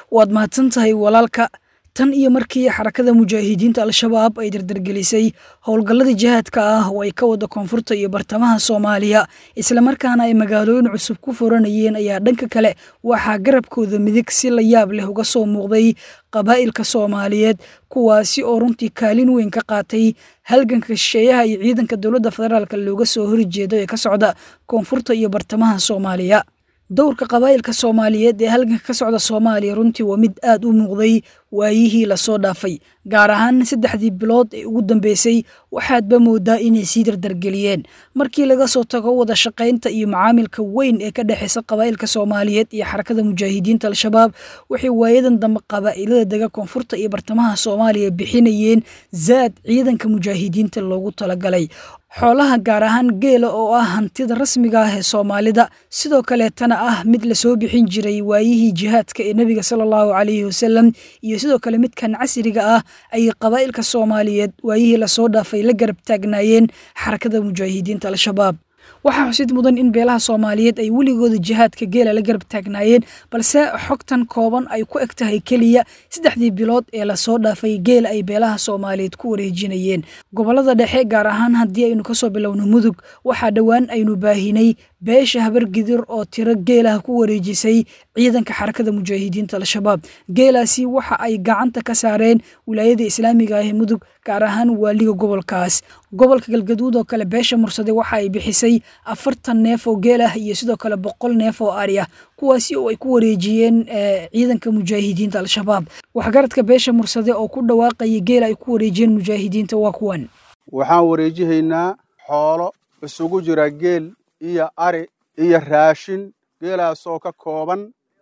waad mahadsan tahay walaalka tan iyo markii xarakada mujaahidiinta al-shabaab ay dardargelisay howlgalladii jihaadka ah oo ay ka wada koonfurta iyo bartamaha soomaaliya islamarkaana ay magaalooyin cusub ku furanayeen ayaa dhanka kale waxaa garabkooda midig si la yaab leh uga soo muuqday qabaa'ilka soomaaliyeed kuwaasi oo runtii kaalin weyn ka qaatay halganka shisheeyaha iyo ciidanka dowladda federaalk looga soo horjeedo ee ka socda koonfurta iyo bartamaha soomaaliya dowrka qabaa'ilka soomaaliyeed ee halganka ka socda soomaaliya runtii waa mid aad u muuqday waayihii lasoo dhaafay gaar ahaan saddexdii bilood ee ugu dambeysay waxaadba moodaa inay sii dardargeliyeen markii laga soo tago wada shaqaynta iyo macaamilka weyn ee ka dhexeysa qabaa'ilka soomaaliyeed iyo xarakada mujaahidiinta al-shabaab waxay waayadan dambe qabaa'ilada dega koonfurta iyo bartamaha soomaaliya bixinayeen zaad ciidanka mujaahidiinta loogu talagalay xoolaha gaar ahaan geela oo ah hantida rasmiga ah ee soomaalida sidoo kaleetana ah mid lasoo bixin jiray waayihii jihaadka ee nebiga sala allahu calayhi wasalam iyo sidoo kale midkan casriga ah ayay qabaa'ilka soomaaliyeed waayihii lasoo dhaafay la garab taagnaayeen xarakada mujaahidiinta al-shabaab waxaa xusid mudan in beelaha soomaaliyeed ay weligooda jihaadka geela la garab taagnaayeen balse xogtan kooban ay ku eg tahay keliya saddexdii bilood ee lasoo dhaafay geela ay beelaha soomaaliyeed ku wareejinayeen gobolada dhexe gaar ahaan haddii aynu kasoo bilowno mudug waxaa dhowaan aynu baahinay beesha habargidir oo tiro geelaha ku wareejisay ciidanka xarakada mujaahidiinta al-shabaab geelaasi waxa ay gacanta ka saareen wilaayada islaamiga ah ee mudug gaar ahaan waaliga gobolkaas gobolka galgaduud oo kale beesha mursade waxa ay bixisay afartan neef oo geel ah iyo sidoo kale boqol neef oo ari ah kuwaasi oo ay ku wareejiyeen ciidanka mujaahidiinta al-shabaab waxgaradka beesha mursade oo ku dhawaaqaya geel ay ku wareejiyeen mujaahidiinta waa kuwan waxaan wareejihaynaa xoolo isugu jira geel iyo ari iyo raashin geelaasoo ka kooban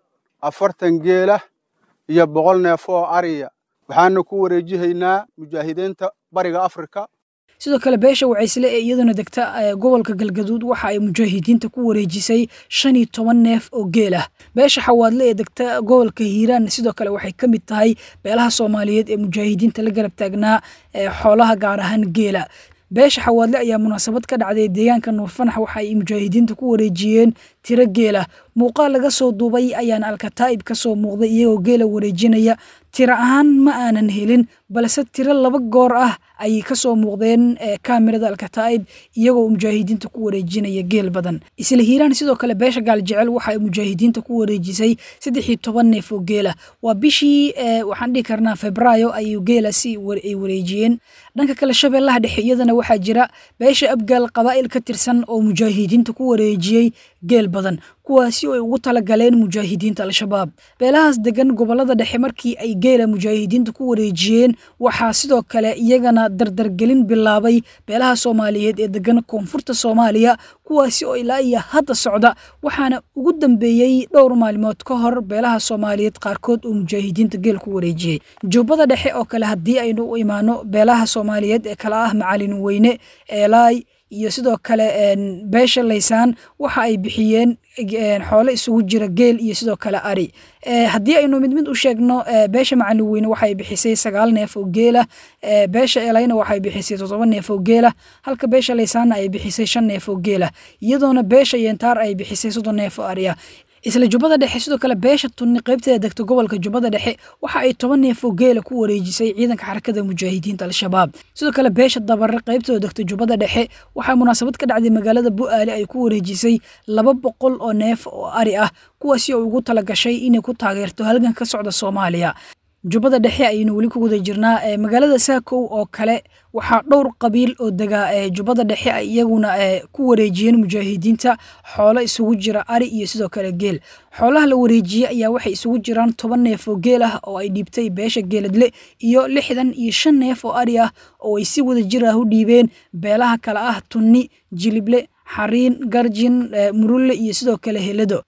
afartan geelah iyo boqol neef oo ariya waxaana ku wareejihaynaa mujaahidiinta bariga afrika sidoo kale beesha wacaysle ee iyaduna degta gobolka galgaduud waxa ay mujaahidiinta ku wareejisay shan iyo toban neef oo geel ah beesha xawaadle ee degta gobolka hiiraan sidoo kale waxay ka mid tahay beelaha soomaaliyeed ee mujaahidiinta la garab taagnaa xoolaha gaar ahaan geela beesha xawaadle ayaa munaasabad ka dhacday deegaanka nuurfanax waxa ay mujaahidiinta ku wareejiyeen tiro geela muuqaal laga soo duubay ayaana alkataa'ib ka soo muuqday iyagoo geela wareejinaya tiro ahaan ma aanan helin balse tiro laba goor ah ayay ka soo muuqdeen kaamirada alkataa'ib iyagoo mujaahidiinta ku wareejinaya geel badan isla hiiraan sidoo kale beesha gaaljecel waxa ay mujaahidiinta ku wareejisay saddex iyo toban neef oo geela waa bishii waxaan dhihi karnaa febraayo ayuu geelasi ay wareejiyeen dhanka kale shabeellaha dhexe iyadana waxaa jira beesha abgaal qabaa'il ka tirsan oo mujaahidiinta ku wareejiyey geel badan kuwaasi oo ay ugu talagaleen mujaahidiinta al-shabaab beelahaas degan gobolada dhexe markii ay geela mujaahidiinta ku wareejiyeen waxaa sidoo kale iyagana dardargelin bilaabay beelaha soomaaliyeed ee degan koonfurta soomaaliya kuwaasi oo ilaa iyo hadda socda waxaana ugu dambeeyey dhowr maalmood ka hor beelaha soomaaliyeed qaarkood oo mujaahidiinta geel ku wareejiyey jubbada dhexe oo kale haddii aynu u imaano beelaha soomaaliyeed ee kala ah macalin weyne eelaay iyo sidoo kale beesha laysaan waxa ay bixiyeen xoole isugu jira geel iyo sidoo kale ari haddii aynu mid mid u sheegno beesha macalin weyne waxay bixisay sagaal neef oo geela beesha elayna waxay bixisay toddoba neef oo geela halka beesha laysaanna ay bixisay shan neef oo geela iyadoona beesha yentaar ay bixisay soddon neef oo ari ah isla jubbada dhexe sidoo kale beesha tunni qaybteeda degta gobolka jubbada dhexe waxa ay toban neef oo geela ku wareejisay ciidanka xarakada mujaahidiinta al-shabaab sidoo kale beesha dabare qaybteeda degta jubbada dhexe waxaa munaasabad ka dhacday magaalada bu'aale ay ku wareejisay laba boqol oo neef oo ari ah kuwaasi oo ugu talagashay inay ku taageerto halgan ka socda soomaaliya jubbada dhexe ayaynu weli ku guda jirnaa magaalada saakow oo kale waxaa dhowr qabiil oo dega jubbada dhexe ay iyaguna ku wareejiyeen mujaahidiinta xoolo isugu jira ari iyo sidoo kale geel xoolaha la wareejiyey ayaa waxay isugu jiraan toban neef oo geel ah oo ay dhiibtay beesha geeladle iyo lixdan iyo shan neef oo ari ah oo ay si wada jir ah u dhiibeen beelaha kale ah tunni jilible xariin garjin murulle iyo sidoo kale helado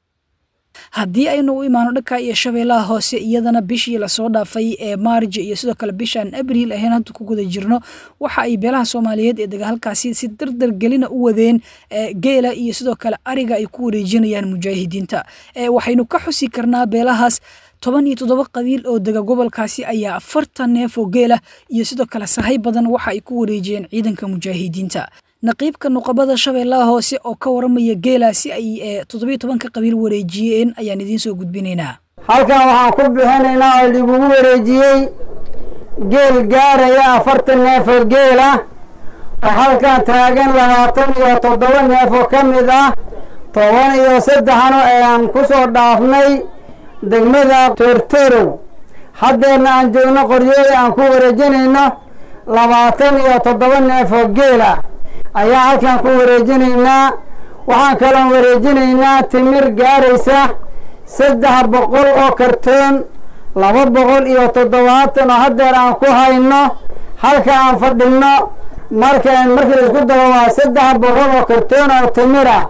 haddii aynu u imaano dhanka iyo shabeellaha hoose iyadana bishii lasoo dhaafay ee maarja iyo sidoo kale bishaan abriil ahayn hadda ku guda jirno waxa ay beelaha soomaaliyeed ee dega halkaasi si dardar gelina u wadeen geela iyo sidoo kale ariga ay ku wareejinayaan mujaahidiinta waxaynu ka xusi karnaa beelahaas toban iyo toddoba qabiil oo dega gobolkaasi ayaa afartan neef oo geela iyo sidoo kale sahay badan waxa ay ku wareejiyeen ciidanka mujaahidiinta naqiibka nuqabada shabeellaha hoose oo ka waramaya geelaasi ay toddobiyo tobanka qabiil wareejiyeen ayaan idiin soo gudbinaynaa halkan waxaan ku bixinaynaa oo laigugu wareejiyey geel gaaraya afartan neef oo geel ah oo halkan taagan labaatan iyo toddoba neef oo ka mid ah toban iyo saddexno ayaan ku soo dhaafnay degmada toortorow haddeerna aan joogno qoryooda aan ku wareejinayno labaatan iyo toddoba neef oo geel ah ayaa halkan ku wareejinaynaa waxaan kaloon wareejinaynaa timir gaaraysa saddex boqol oo kartoon laba boqol iyo toddobaatan oo haddeer aan ku hayno halka aan fadhinno marka markii laisku daro waa saddex boqol oo kartoon oo timira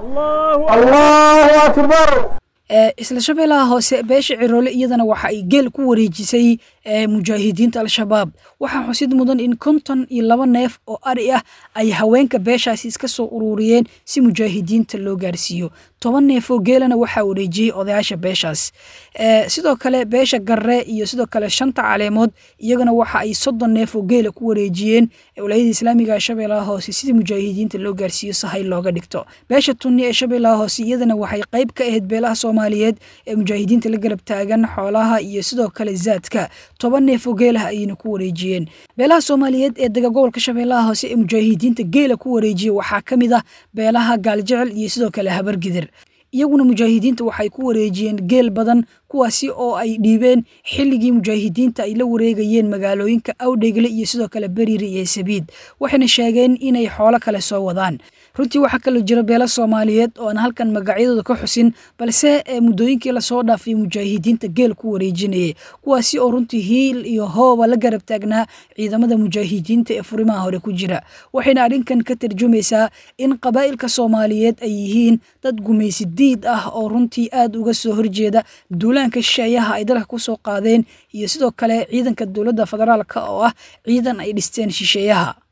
allahu akbar isla shabeellaha hoose beesha ciroole iyadana waxa ay geel ku wareejisay mujaahidiinta al-shabaab waxaa xusid mudan in konton iyo laba neef oo ari ah ay haweenka beeshaasi iska soo ururiyeen si mujaahidiinta loo gaarsiiyo toban neef oo geelana waxaa wareejiyey odayaasha beeshaas sidoo kale beesha garre iyo sidoo kale shanta caleemood iyagana waxa ay soddon neef oo geela ku wareejiyeen wilaayada islaamiga ee shabeellaha hoose sidii mujaahidiinta loo gaarsiiyo sahay looga dhigto beesha tunni ee shabeellaha hoose iyadana waxay qayb ka ahayd beelaha soomaaliyeed ee mujaahidiinta la garab taagan xoolaha iyo sidoo kale zaadka toban neef oo geelah ayayna ku wareejiyeen beelaha soomaaliyeed ee dega gobolka shabeellaha hoose ee mujaahidiinta geela ku wareejiya waxaa ka mid ah beelaha gaaljecel iyo sidoo kale habargidir iyaguna mujaahidiinta waxay ku wareejiyeen geel badan kuwaasi oo ay dhiibeen xilligii mujaahidiinta ay la wareegayeen magaalooyinka awdhegle iyo sidoo kale beriiri iyo sabiid waxayna sheegeen inay xoolo kale soo wadaan runtii waxaa kaloo jira beelo soomaaliyeed oo aan halkan magacyadooda ka xusin balse muddooyinkii lasoo dhaafay mujaahidiinta geel ku wareejinayay kuwaasi oo runtii hiil iyo hooba la garab taagnaa ciidamada mujaahidiinta ee furimaha hore ku jira waxayna arrinkan ka tarjumaysaa in qabaa'ilka soomaaliyeed ay yihiin dad gumaysi diid ah oo runtii aad uga soo horjeeda duulaanka shisheeyaha ay dalka ku soo qaadeen iyo sidoo kale ciidanka dowladda federaalka oo ah ciidan ay dhisteen shisheeyaha